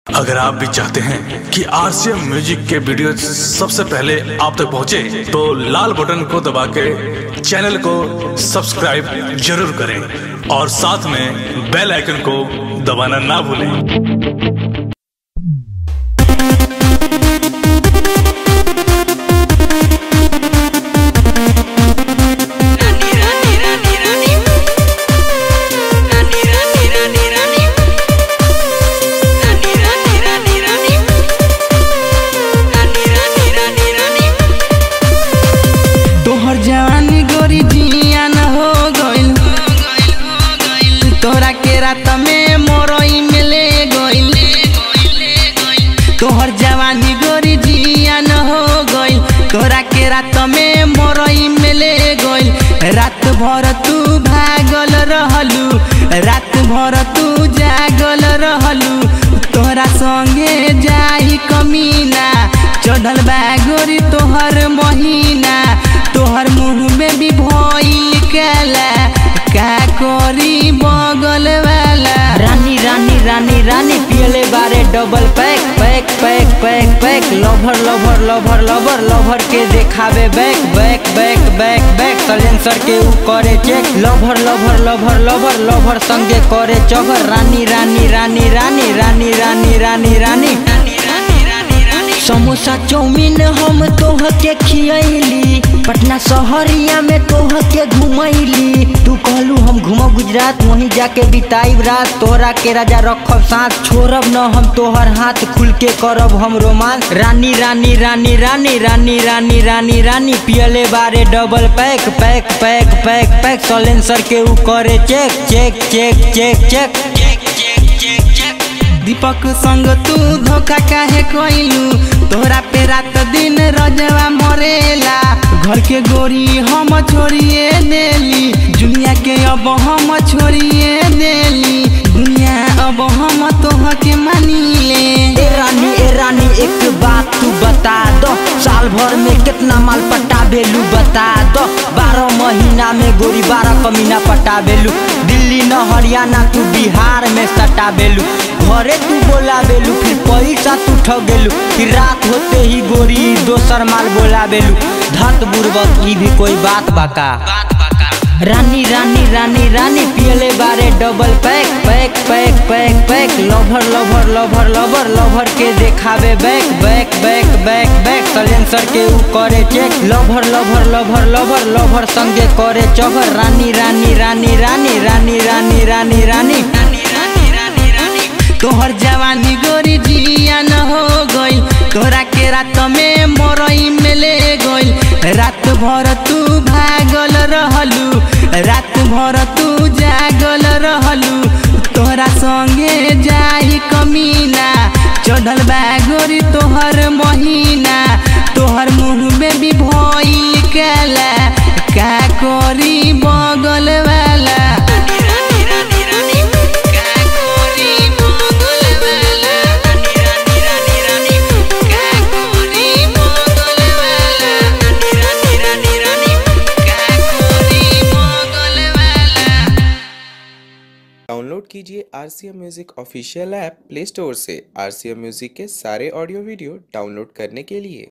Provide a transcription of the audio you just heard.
अगर आप भी चाहते हैं कि आरसीएम म्यूजिक के वीडियो सबसे पहले आप तक पहुंचे, तो लाल बटन को दबा के चैनल को सब्सक्राइब जरूर करें और साथ में बेल आइकन को दबाना ना भूलें Rani Rani Rani Rani Rani Rani Rani Rani Rani Rani Rani Rani Rani Rani Rani Rani तोहर जवानी गोरी जियान हो गइल तोरा के रात में मोरई मिले गइल तोहर जवानी गोरी जियान हो गइल तोरा के रात में मोरई मिले गइल रात भर तू भागल रहलू रात भर तू जागल रहलू तोरा संगे जाई कमीना चढ़ल बा गोरी तोहर महीना तोहर मुंह में भी भइल काला का करी बगल वाला रानी रानी रानी रानी पियले बारे double pack pack pack pack pack lover lover lover lover lover के देखावे back back back back back silencer के ऊ करे check lover lover lover lover lover संगे करे चगर रानी रानी रानी रानी रानी रानी रानी रानी समोसा चाउमीन हम तोह के खियली पटना शहरिया में तोह के घुमैली तू कहलू हम घूमब गुजरात वहीं जाके बिताइब रात तोहरा के राजा रखब साथ छोड़ब न हम तोहर हाथ खुल के करब हम रोमांस रानी रानी रानी रानी रानी रानी रानी रानी पियले बारे double pack pack pack pack pack silencer के ऊ करे check check check check check Deepak संग तू धोखा काहे कइलू तोहरा पे रात दिन रजवा मरेला घर के गोरी हम छोड़िए देली दुनिया के अब हम छोड़िए देली दुनिया अब हम तोह के मानीले ए रानी ए रानी एक बात तू बता दो साल भर में कितना माल पटा बेलू बता दो बारह महीना में गोरी बारह कमीना पटा बेलू दिल्ली न हरियाणा तू बिहार में सटा बेलू घरे तू बोला बेलू फिर पैसा तू ठगेलू फिर रात होते ही गोरी दोसर माल बोला बेलू धत बुर्बक ई भी कोई बात बाका रानी रानी रानी रानी पियले बारे double pack pack pack pack pack lover lover lover lover lover के देखावे back back back back back silencer के ऊ करे check lover lover lover lover lover संगे करे चगर रानी रानी रानी रानी रानी रानी रानी रानी तोहर जवानी गोरी जियान हो गइल तोरा के रात में मोरई मिले गइल रात भर तू भागल रहलू रात भर तू जागल रहलू तोहरा संगे जाई कमीना चढ़ल बा गोरी तोहर महीना तोहर मुंह में भी भइल काला का करी बगल वाला Rani Rani Rani का करी बगल वाला Rani Rani Rani का करी बगल वाला Rani Rani Rani का करी बगल वाला डाउनलोड कीजिए R C M music official app play store से आर सी एम म्यूज़िक के सारे ऑडियो वीडियो डाउनलोड करने के लिए